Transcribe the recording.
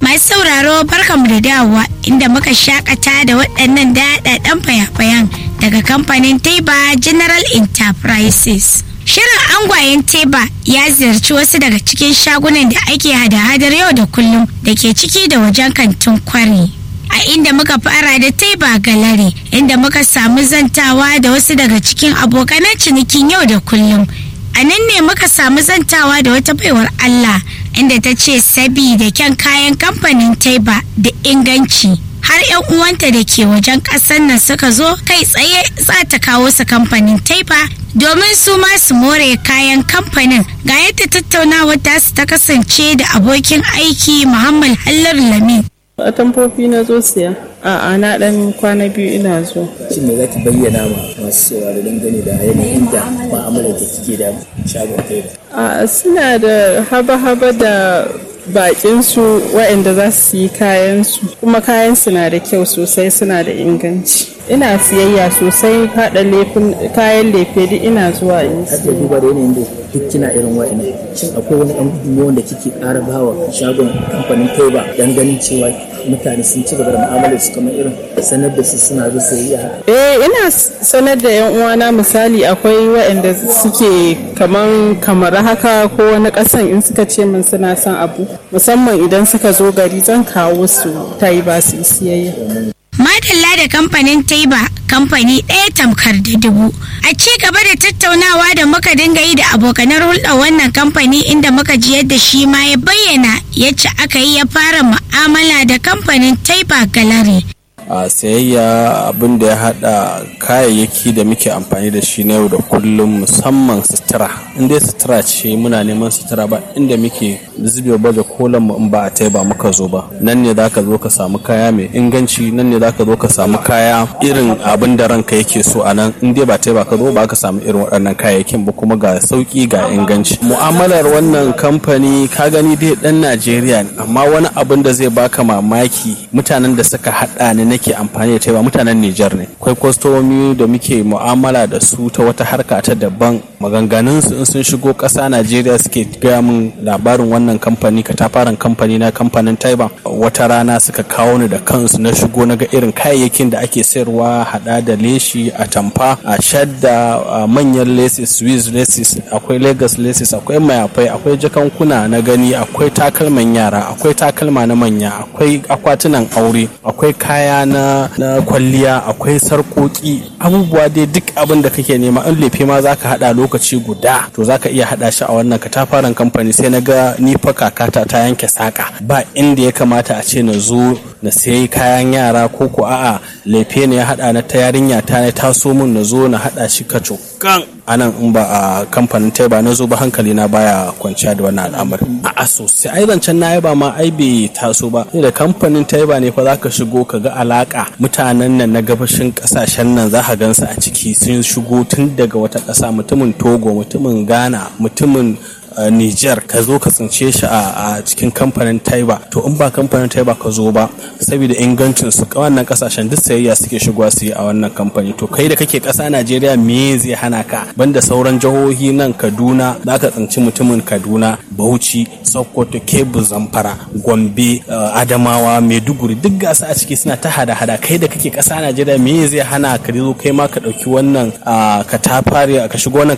Masu sauraro barkanmu da dawowa inda muka shakata da waɗannan daɗaɗɗen fayafayan daga kamfanin Teba General Enterprises. Shirin angwayen Teba ya ziyarci wasu daga cikin shagunan da ake hada-hadar yau da kullum da ke ciki da wajen kantin kwari. A inda muka fara da Teba Gallery inda muka samu zantawa da wasu daga cikin abokanan cinikin yau da kullum. A nan ne muka samu zantawa da wata baiwar Allah inda ta ce sabida kyan kayan kamfanin Teba da inganci. har 'yan uwanta da ke wajen ƙasar nan suka zo kai tsaye za ta kawo su kamfanin taifa domin su ma su more kayan kamfanin ga yadda tattaunawar tasu ta kasance da abokin aiki muhammad hallar lamin a tamfofi na zo siya a'a na dan kwana biyu ina zo shin me za ki bayyana ma masu sauraro dangane da yanayin da ma'amalar da kike da shagon taiba a suna da haba-haba da bakin su waɗanda za su yi kayan su kuma kayan su na da kyau sosai suna da inganci ina siyayya sosai haɗa kayan lefe duk ina zuwa in har da duba da yanayin da duk kina irin wa'annan shin akwai wani ɗan gudunmawa da kike ƙara bawa shagon kamfanin taiba dan ganin cewa mutane sun ci gaba da mu'amalar su kamar irin sanar da su suna zo sayayya haka eh ina sanar da yan uwana misali akwai waɗanda suke kaman kamar haka ko wani ƙasan in suka ce min suna son abu musamman idan suka zo gari zan kawo su taiba su yi siyayya Madalla da kamfanin Taiba kamfani ɗaya tamkar da dubu. A ci gaba da tattaunawa da muka dinga yi da abokanar hulɗar wannan kamfani inda muka ji yadda shi ma ya bayyana yacce aka yi ya fara mu'amala da kamfanin Taiba Gallery. a sayayya abin da ya hada kayayyaki da muke amfani da shi na yau da kullum musamman sutura in dai sutura ce muna neman sutura ba inda muke zube baje kolan mu in ba a taiba muka zo ba nan ne zaka zo ka samu kaya mai inganci nan ne zaka zo ka samu kaya irin abin da ranka yake so a nan in dai ba taiba ka zo ba ka samu irin waɗannan kayayyakin ba kuma ga sauki ga inganci mu'amalar wannan kamfani ka gani dai dan Najeriya ne amma wani abin da zai baka mamaki mutanen da suka hada ni nake amfani da taiba mutanen Nijar ne akwai kwastomomi da muke mu'amala da su ta wata harka ta daban maganganun su in sun shigo ƙasa Najeriya suke gaya min labarin wannan kamfani katafaren kamfani na kamfanin taiba wata rana suka kawo ni da kansu na shigo na ga irin kayayyakin da ake sayarwa hada da leshi a tamfa a shadda manyan laces swiss laces akwai lagos laces akwai mayafai akwai jakankuna na gani akwai takalman yara akwai takalma na manya akwai akwatunan aure akwai kaya na, na kwalliya akwai sarkoki abubuwa dai duk abin da kake nema in lefe ma zaka hada lokaci guda to zaka iya hada shi a wannan katafaren kamfani sai na ga ni fa kakata ta yanke saka ba inda ya kamata a ce na zo na sayi kayan yara ko ko a'a lefe ne ya hada na ta yarinya ta ne taso mun na zo na hada shi kacokan anan in ba a kamfanin taiba na zo ba hankali na baya kwanciya da wannan al'amari a sosai ai zancen na ba ma ai bai taso ba da kamfanin taiba ne fa zaka shigo ka ga alaka mutanen nan na gabashin kasashen nan za ka gansu a ciki sun shigo tun daga wata ƙasa mutumin togo mutumin ghana mutumin Uh, Niger ka zo ka tsince shi a cikin kamfanin Taiba to in ba kamfanin Taiba ka zo ba saboda ingancin su wannan kasashen duk sayayya suke shigowa su yi a wannan kamfani to kai da kake kasa Najeriya me zai hana ka banda sauran jihohi nan Kaduna za ka tsinci mutumin Kaduna Bauchi Sokoto Kebbi Zamfara Gombe uh, Adamawa Maiduguri duk gasa a ciki suna ta hada-hada kai da kake kasa Najeriya me zai hana ka zo kai ma ka dauki wannan uh, ka tafare ka shigo wannan